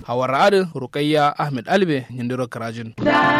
hawar adin rukayya ahmed albe yindiro karajin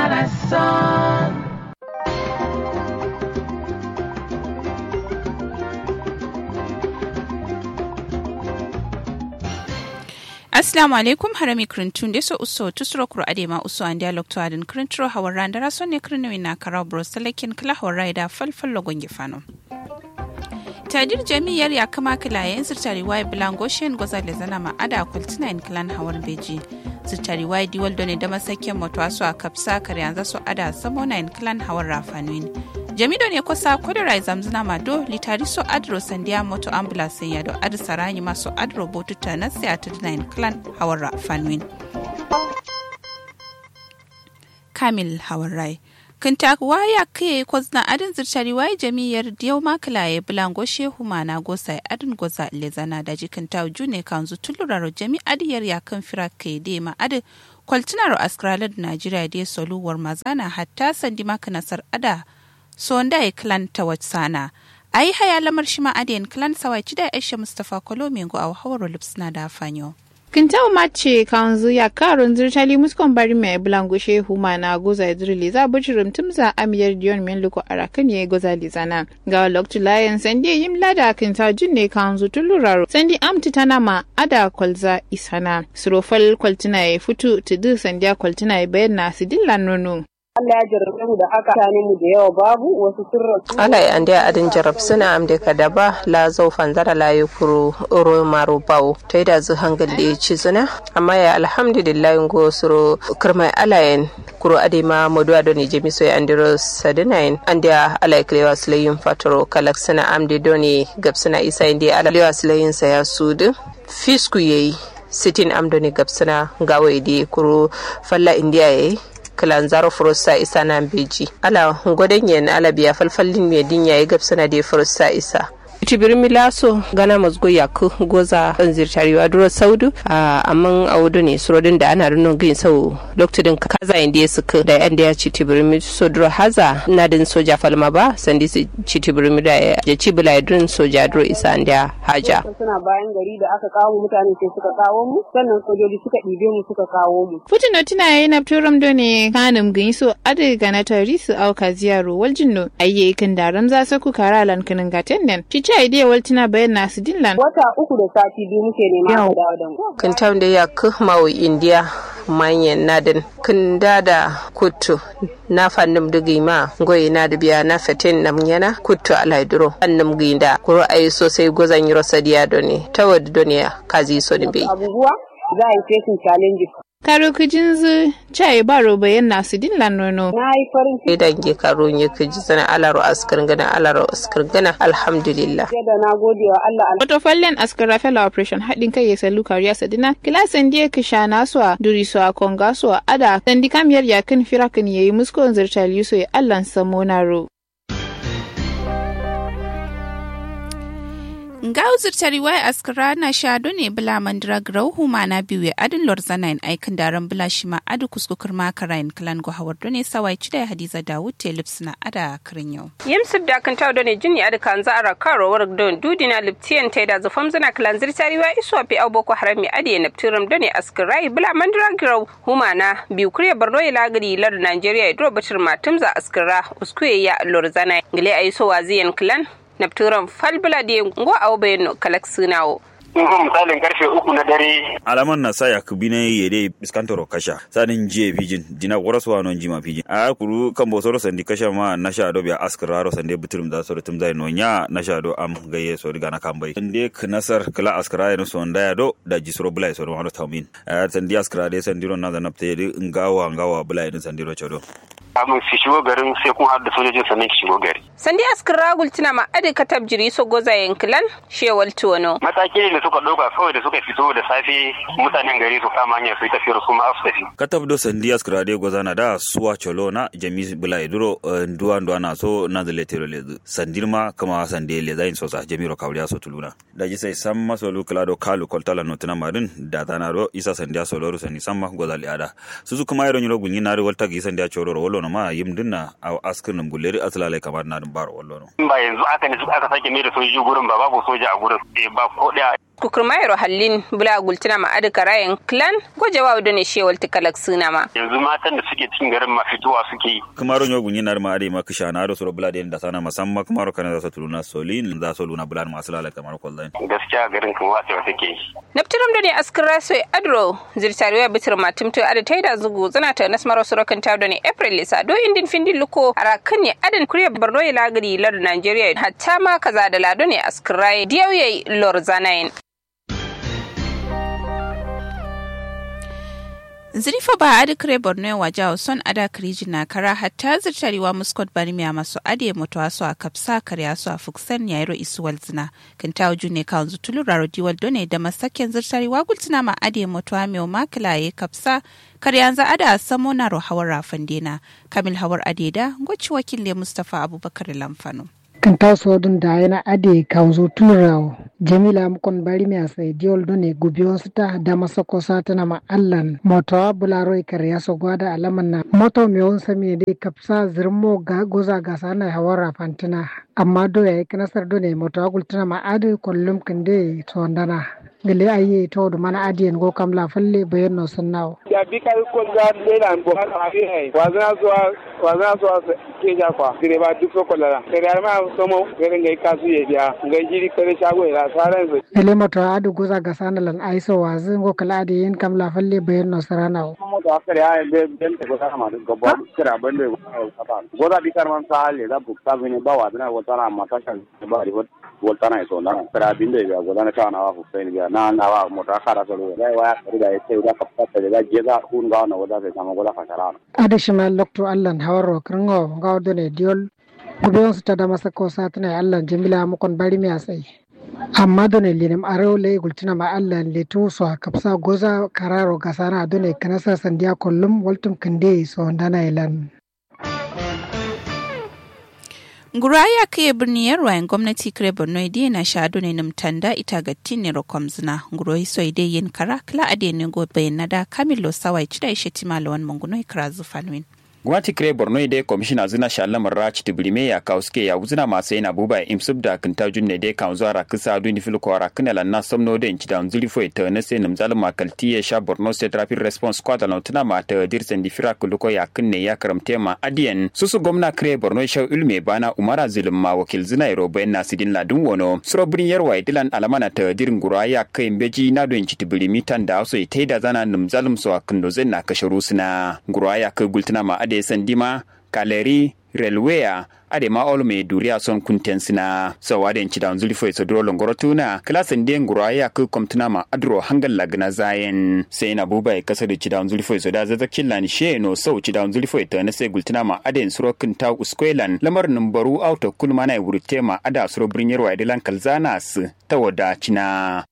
Assalamu alaikum harami krintun deso uso tusro kuro adema uso an dialog to adin krintro hawar randara sonne krinwi na karau bros talakin kala hawar raida falfal logon gifano. tadir jami'ar ya kama kilayen sirtari wai bilangoshen goza da zana ma'ada kwaltina in kilan hawar beji sirtari wai diwal ne da masakin moto asu a kapsa kare yanzu su ada samona in kilan hawar rafanuin jamido ne kusa kudurai zamzina mado litari so adro sandiya moto ambulance ya do adi saranyi maso adro botuta na siya tudina in kilan hawar rafanuin kamil hawar rai kintak waya ke kwazna adin zirtari waye jami'ar diyau makilaye bulango shehu mana gosa adin goza lezana da jikin ta june kanzu tuluraro jami adiyar ya kan fira ke de ma adi kwaltinaro askralar najeriya de soluwar mazana hatta sandi maka nasar ada so wanda ya klan ta sana a yi haya lamar shi ma adiyan klan sawai da aisha mustapha kolomengo a hawar lipsna da fanyo. Kintau mace kanzu ya karun zirtali muskon bari mai bulango shehu na goza idrili za buci rumtumza amiyar diyon min luko arakan ya goza lizana ga loktu layan sandi yim lada kinta junne kanzu tuluraro sandi amti tana ma ada kwalza isana surofal kwaltina ya futu tudu sandiya kwaltina ya bayan na sidillan nono. Allah ya jarrabe mu da haka mutanen mu da yawa babu wasu sun rasu. Ala ya ande adin jarab suna amde kadaba la zau fanzara la yukuru oro maro bawo to ida zu hangal da ci zuna amma ya alhamdulillah ngo suro kirmai alayen kuro adema modu adoni jemi so ya andiro sadinain ande ala klewa sulayin fatoro kalak suna amde doni gabsana isa inde ala klewa sulayin sa ya sudu fisku yayi sitin amdoni gabsana gawa di kuro falla indiya yayi kilan zaro furusa isa nan beji ala gwadon yen ala biya falfallin me dinya ya gabsana da furusa isa tibir milaso gana mazgo yaku goza an zirtariwa duro saudu amma a wudu ne surodin da ana rinon gin sau lokacin kaza inda ya suka da yan da ya ci tibir mi so duro haza na din soja falma ba sandi su ci tibir mi da ya ci bila ya dun soja duro isa da haja suna bayan gari da aka kawo mutane sai suka kawo mu sannan sojoji suka ɗibe mu suka kawo mu Putin tina yayi na turam do ne kanum gin so ade gana tari su auka ziyaro waljinno ayye kan daram za su ku kara lan kinin gaten nan ci ci idea waltina bayan nasu dillan wata uku da sati biyu muke nema a dawo da mu kan tam da ya ku mawo india manyan nadin kan dada kutu na fannin dugi ma goyi na da biya na fetin nam yana kutu alaiduro fannin ginda kuro ayi sosai gozan yi rosa diya doni ta wadda doniya kazi so ni bai abubuwa za a yi facing challenges karo kijin zu chai baro bayan nasu dillan nono na yi farin ciki idan ge karo nye kiji zana alaro askar gana alaro askar gana alhamdulillah da na gode wa Allah Wato fallen askara fela operation haɗin kai ya salu kariya sadina kilasan diya kisha naswa duri su a konga su a ada sandi kamiyar yakin firakin yayi muskon zirtal yuso ya allan samonaro. Ngau zirtari wai askara na shado ne bula mandira grau huma na biyu ya adin lorzana in aikin daren bula shi ma adu kuskukur makara in klan go hawar ne sawai cida hadiza dawud telips na ada kirin yau. yimsib da kan tawo ne jini ada kan zara karo war don dudina liptian tai da zufam zana klan zirtari wa iswa fi au boko harami ade na ptiram done askirai bula mandira grau huma na biyu kuriya barno ya lagari lar nigeria ya duro batir matumza askira uskuye ya lorzana gile aiso waziyan klan napturan falbila de ngo awbe kalak sunawo misalin karfe uku na dare alaman na saya kubine yede biskantoro kasha sanin je pijin dina waraswa non jima pijin a kuru kan bo soro sandi kasha ma na sha do biya askraro sande butrum da soro tum zai nonya na sha do am gaye so diga na kambai inde knasar kala askara no so nda do da jisro bulai so no tamin a sandi askara de sandiro na da napte de ngawa ngawa bulai din sandiro chodo kamun su shigo garin sai kun haɗa sojojin sannan ki shigo gari. sandi askira gultina ma adi katab jiri so goza yankilan shewal tuwano Mataki ne da suka ɗauka kawai da suka fito da safe mutanen gari su kama hanyar su yi tafiyar su ma su tafi. katab do sandi askara de gozana da suwa cholo na jami bulai duro nduwa nduwa na so na da letero le sandirma kama sande le zain so sa jami ro kawriya so tuluna da ji sai samma so lu kala do kalu koltala no tuna marin da tana ro isa sandiya so loru sani samma gozali ada susu kuma yaro nyiro gunyi na ro walta gi sandiya choro ro wollo no ma yim dinna a askin nan bulleri aslale kamar na dun baro wollo no In ba yanzu aka ne aka sake mai da sojoji gurin ba babu soja a gurin eh ba ko ɗaya kukurmayro hallin bula gultina ma adu karayen clan gojewa wadda ne shewal tikalak suna ma yanzu matan da suke cikin garin ma fitowa suke yi kamaro nyo gunyi nar ma ade ma kisha na do soro bulade da sana musamman kamaro kana za su tuluna solin za su luna bulan masu lalata kamar kwallon gaskiya garin kan watsewa take yi naftiram da ne askira so adro zirtariwa bitir matum to ada taida zugu zana ta nasmaro sorokan ta da ne april lisa do indin findin luko arakan ne adan kuriya borno ya lagari lar nigeria hatta ma kaza da lado ne askira diyauye lor zanayin zirifa ba adi kare borno wa jawo son ada kiriji na kara hatta zirtarewa muskot bari miya masu ade mutuwa su a kapsa karya su a fuksan yairo isuwal zina kan ta waju ne kawon zutulu raro diwal done da masaken zirtarewa gultuna ma ade mutuwa mai makila ya kapsa karya za ada samo na hawar rafin dena kamil hawar adeda gwaci wakil ne mustapha abubakar lamfano. kan taso dun da yana ade kanzo tunrawo jamila mukon bari mi asai diol done gubi ta da masako satana ma allan moto bularo ikar ya so gwada alaman na moto mi on sami dai kapsa zirmo ga goza ga sana hawara fantina amma do ya kanasar done moto agultuna ma ade kollum kinde to ndana gele aye to do mana adiyen go kam la falle bayan no sannawo ya bi kai ko ga lela bo ha abi hay wazana so wazana so ke ja kwa dire ba duk ko la kare ma so mo gare ngai kasu ye dia ngai jiri kare shago ila saran so gele moto adu goza ga sanalan aiso wazi go kala adiyen kam la falle bayan no saranawo mo to akare ay be ben ko sana ma go bo kira bande ko goza bi kar man sa le da bu ta bene ba wazana wo tana ma ta kan ba ri voltana so na kara binde ga godana ta na wa fu fen ga na na wa mo ta kara so le wa ya da ya ce da ka fata da je da hun ga na wada sai kama gola ka kara ada shima lokto allan hawaro kringo ga ne diol gubeon su ta da masa ko satana allan jamila mukon bari mi asai amma done linem arew le gultina ma allan le to so kapsa goza kararo gasana done kanasa sandiya kollum waltum kande so ndana ilan Guraya kai birni yarwayen gwamnati kare Borno idai na shado ne nimtanda ita ga tinne rokom zina. Guroi so idai yin kara kala ade ne go bayan da Kamilo Sawai cida ishe timalawan munguno ikra zufalwin. gwamnati kire borno ide komishina zina shalamar rachi tibirime ya kauske ya wuzina masu yana buba imsub da kinta junne de kan zuwa ra kisa du ni filko ra kana lanna somno de inci da nzuli fo ita na se namzal makalti ya sha borno state rapid response squad na tuna ma ta dirsen di fira kuluko ya kinne ya karamte ma adiyan susu gwamna kire borno shau ilme bana umara zulum ma wakil zina iro bayan nasidin ladun wono suro birin yarwa idilan alamana ta dirin gura ya kai mbeji na do inci tibirimi tan da so ita da zana namzalum so akindo zen na kasharu suna gura ya kai gultuna ma ade sandima kaleri relweya ade ma ol me duriya son kunten sina so wade ci dan zuli foi so dro longoro tuna klasen de ngura ya ku komtuna ma adro hangal lagna zayen sai na buba e kasa da ci dan zuli foi so da zaza killan she no so ci dan zuli foi ta na sai gultuna ma ade suro kin ta uskwelan lamar numbaru auto kulma na wurte ma ada suro brinyar wa dilan kalzana su ta wada cina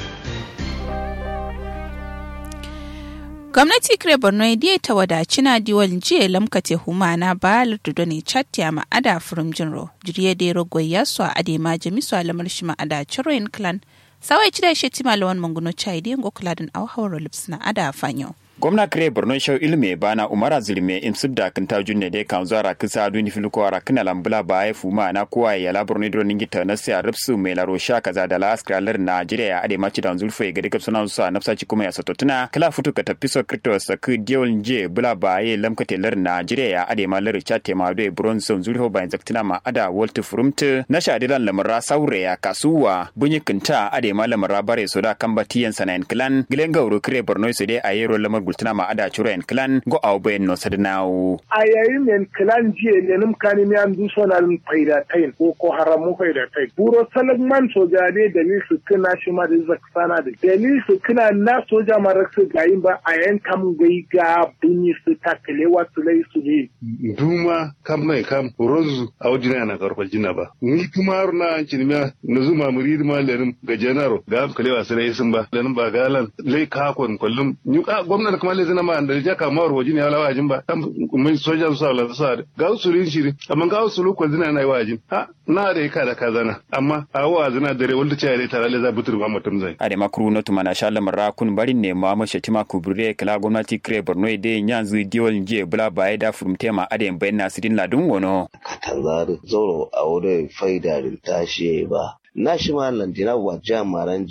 gwamnati kire borno ya ta wadaci na diwal jiya lamkate humana ba lardudo ne chatya ma ada furum jinro jiriye da rogo ya so a ade ma jami so alamar shi ma ada chiroin clan sawai ci da shi tima lawan manguno chai da yango kula din auhawar lips na ada fanyo gwamna kire borno shau ilme bana umara zulme in subda kan ta junne de kan zuwa kisa duni filko ara kana lambula ba ya fuma na kowa ya la borno dro ningi ta nasi arabsu mai laro sha kaza da la askalar najeriya ya ade maci da zulfo ga dika sunan su nafsa ci kuma ya satotuna kala futu ka tafi so kripto sa ku diol nje bula ba ya lamkate lar najeriya ya ade ma lar chate ma do bronze zulfo ba zaktina ma ada walt frumte na sha dilan lamara saure ya kasuwa bunyi kinta ade ma lamara bare so da kambatiyan sanan clan gilenga uru kire borno so de ayero lamar gultuna ma ada churo en clan go au ben no sadnawo a yayin en clan jiye ne nim kani mi an duso na lim faida tain ko ko haramu faida tain buro salagman soja ne da ni su kina shi ma da zaksana da da ni su kina na soja ma raksu gayin ba a yan kam gai ga bunyi su takale wasu lai su ne duma kam mai kam rozu a wajina na karfal jina ba ni kuma na cinimiya na zuma murid ma lenin ga janaro ga kalewa sai sun ba lenin ba galan lai kakon kullum ni gwamnati kuma le zina ma da ja kama ro wajin ya lawa wajin ba tam mai soja su ala sa ga usulin shiri amma ga usulu ko zina na wajin ha na da ka da kazana amma a wa zina dare wanda ce ya tare le za butur ma mutum zai ade makru no tuma na shala marra kun barin ne ma mashe tima kubure kala gwamnati kre borno de nyanzu diol nje bula baye da furumte ma ade bayan nasirin ladun wono katanzari zoro a wurin faida da tashi ba na shi ma landina wa jamaran jiya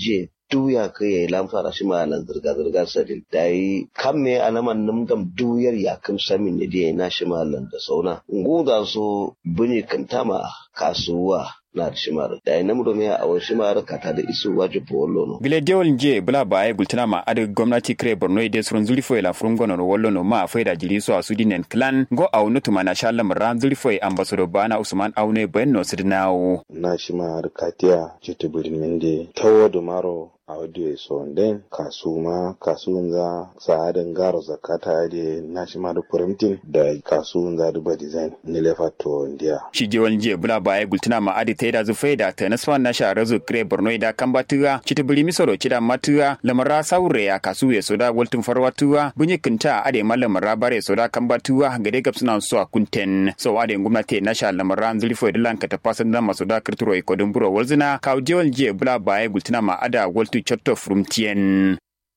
duya ka yayi lamfara shi ma nan zirga zirga sadin dai kam me alaman num dam duyar ya kam samin ne da na shi ma nan da sauna nguda so bune kantama kasuwa na shimar da ina mu domin a wani shimar kata da isu waje polo no gile dewol je bula ba ay gultina ma ade gwamnati kre borno ide surun zuli foi la frungo no wollo no ma faida jiri so asudi nen clan go au nutu mana shalla mran zuli foi ambassador bana usman aune ben no sidnawo na shimar katia jete bulin mende tawo do maro audio so den kasu ma kasu za sa'adin garo zakata de national da printing da kasu za duba design ni lefa to ndia shi je wal je bula ba ay gultina ma ade taida zu faida ta nasfa na sha razu kre borno ida kambatuwa chiti buli misoro chida matuwa lamara saure ya kasu ya soda waltun farwatuwa bunye kinta ade malamara bare soda kambatuwa gade gab suna so kunten so ade gwamnati na sha lamara zuli foi dilan ka ta fasan da masoda kirturo ikodin buro walzina kaw je wal je bula ba ay gultina ma ada waltu chotto frumtien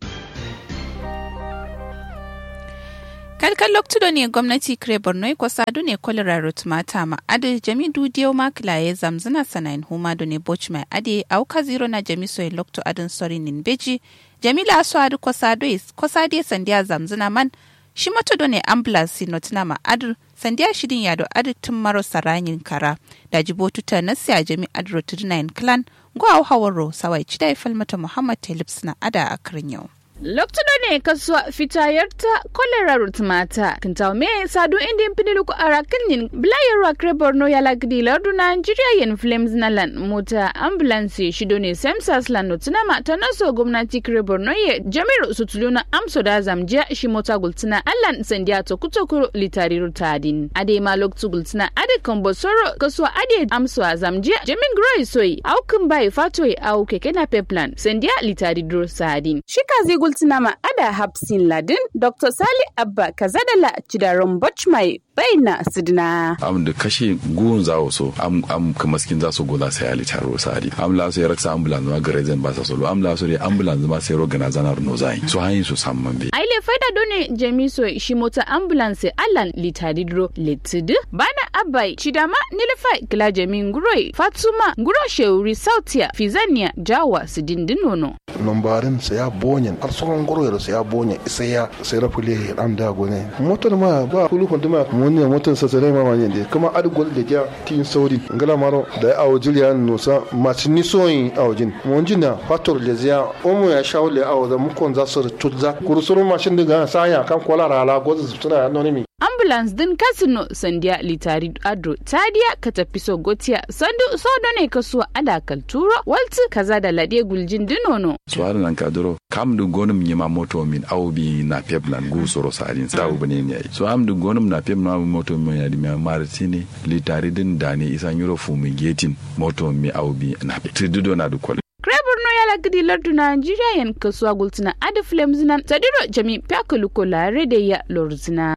kalkan loktudo ne gwamnati kire borno ko sadu ne kolera rutmata ma ade jami dudiyo ma kilaye zamzina sanayin huma do ne boch mai ade au ka zero na jami so lokto adin sori nin beji jamila so adu ko sadu ko sadi sandiya zamzina man shi mato do ne ambulance notina ma adu sandiya shidin yado adu tun maro saranyin kara da jibotu ta nasiya jami adu 39 clan go au hawaro sawai chidai falmata muhammad telips na ada a yau. Loktudo ne kasuwa fitayarta kolera rutmata kintaw me sadu indi mpinilu ko ara kinyin blayarwa kre borno yala gidi lardu Nigeria yen flames na lan mota ambulance shido ne semsas lan notina ma tanaso gwamnati kre borno ye jamiru sutuluna amso da zamjiya shi mota gultina allan sandiya to kutokuro litari rutadin ade ma loktu gultina ade kombosoro kasuwa ade amso zamjiya jamin groy soy au kumbai fatoi au keke na peplan sandiya litari dro sadin shikazi gultinama ada hapsin ladin dr sali abba kazadala cidaron bochmai baina sidina am da kashe gugun zawo so am am kamaskin za su gola sai ali taro sadi am la so ya raksa ambulance ma gare zan ba sa solo am la so ya ambulance ma sai rogana zanar no zai so hayin su samman be aile faida done jamiso shi mota ambulance allan litadidro litid bana abai cidama nilfa kila jamin guroi fatuma guro sheuri sautia fizania jawa sidindinono lombarin sa ya bonyen har sauran goro sa ya bonyen isa ya sai rafule an da gone motar ma ba kulu kunduma mun ne motar sa sai ma manyen de kuma adgol da ja tin saudi ngala maro da awo jiliya no sa macini soyin awjin mun jina fator le zia omo ya shawle awo da mukon za su tutza kurusuru mashin diga saya kan kolara ala gozu suna anonimi ambulance din kasino sandiya litari adro tadiya ka tafi so gotiya sandu sodo ne kasuwa ada kalturo walti kaza da lade guljin dinono suwara nan ka duro kam du gonum nyima moto min aw bi na peplan gu soro sadin sa u bane ne so am du gonum na pep na moto min ya di mi maritini litari din dani isa nyuro fu mi getin moto mi aw bi na pe tidudo na du kol Borno ya lagidi lardu Najeriya yan kasuwa gultina adi flames nan tadiro jami pyakuluko la rede ya lorzina.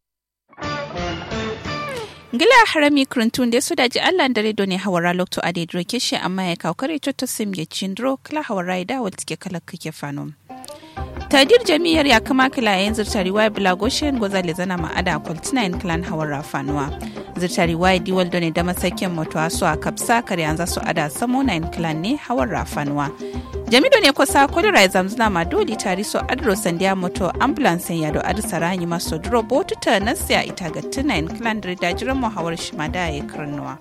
ngila harami kurintun da su daji allah dare do ne hawara lokto ade dro keshe amma ya kawkare to sim ya cindro kala hawara da wal tike kala kake fano tadir jami'ar ya kama kila yayin zirtari waya bilagoshen goza le zana ma'ada kwaltina in clan hawara fanuwa zirtari waya diwal do ne da masakin mutuwa su a kapsa kare an za su ada samo na in clan ne hawara fanuwa jamido ne kusa kodira ya zamzuna ma doli tari so adro sandiya moto ambulance ya do adu saranyi maso duro botu ta nasiya ita ga tuna in clan da dajiran muhawar shimada ya karnuwa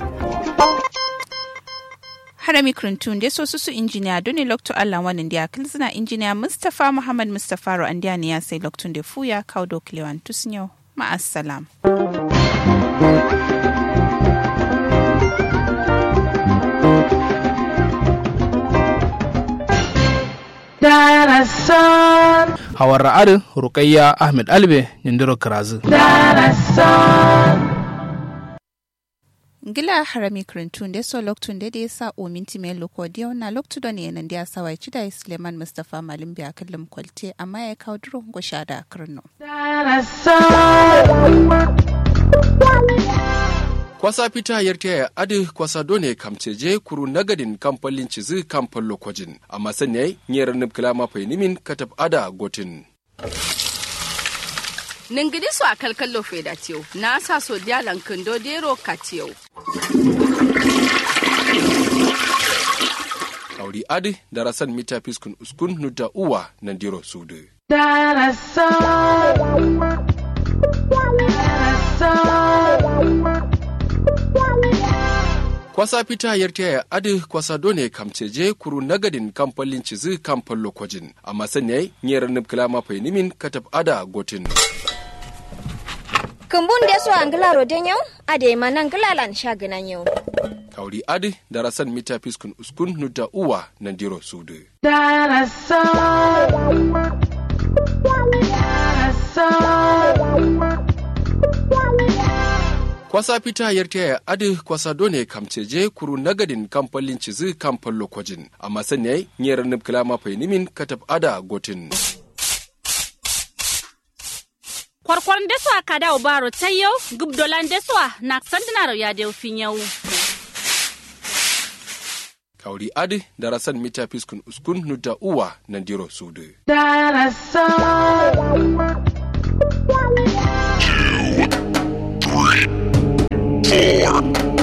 harami krintun da so su injiniya doni lokto allah wannan da kilzina injiniya mustapha muhammad mustapha ro andiya ne ya sai loktun da fuya kawo doklewan tusnyo ma'assalam. Darasan. Hawar ra'adin Rukayya Ahmed Albe Nindiro Karazu. Darasan. Gila harami krintun da so loktun da ya sa o minti mai loko diyo na loktu da ne nan da ya sawa ci da Suleiman Mustapha Malim biya kallum kwalte amma ya kawo duro gosha da kirno. kwasa fita yarta ya adi kwasa done kamceje kuru nagadin kamfalin cizi kamfan lokojin amma sanya nyera nubkila mafai nimin katab ada gotin ningidi so a kalkallo feda tiyo na sa so dialan kindo dero ka tiyo kauri adi darasan mita fiskun uskun nuta uwa nandiro sudu kwasa fita yarta ya adi kwasa done kamceje kuru nagadin kamfalin cizi kamfan lokojin amma sanya nyera nubkila mafai nimin katab ada gotin kumbun da so angla roden yau ade manan glalan shaganan yau kauri adi darasan mita fiskun uskun nuta uwa nandiro sudu kwasa fita yarta ya adi kwasa done kamceje kuru nagadin kamfalin cizi kamfan lokojin amma sanya nyera nubkila mafai nimin katab ada gotin kwarkwaran deswa kada baro tayo gubdolan deswa na sandinaro ya de fin yau kauri adi darasan mita fiskun uskun nuta uwa nandiro sudu Four,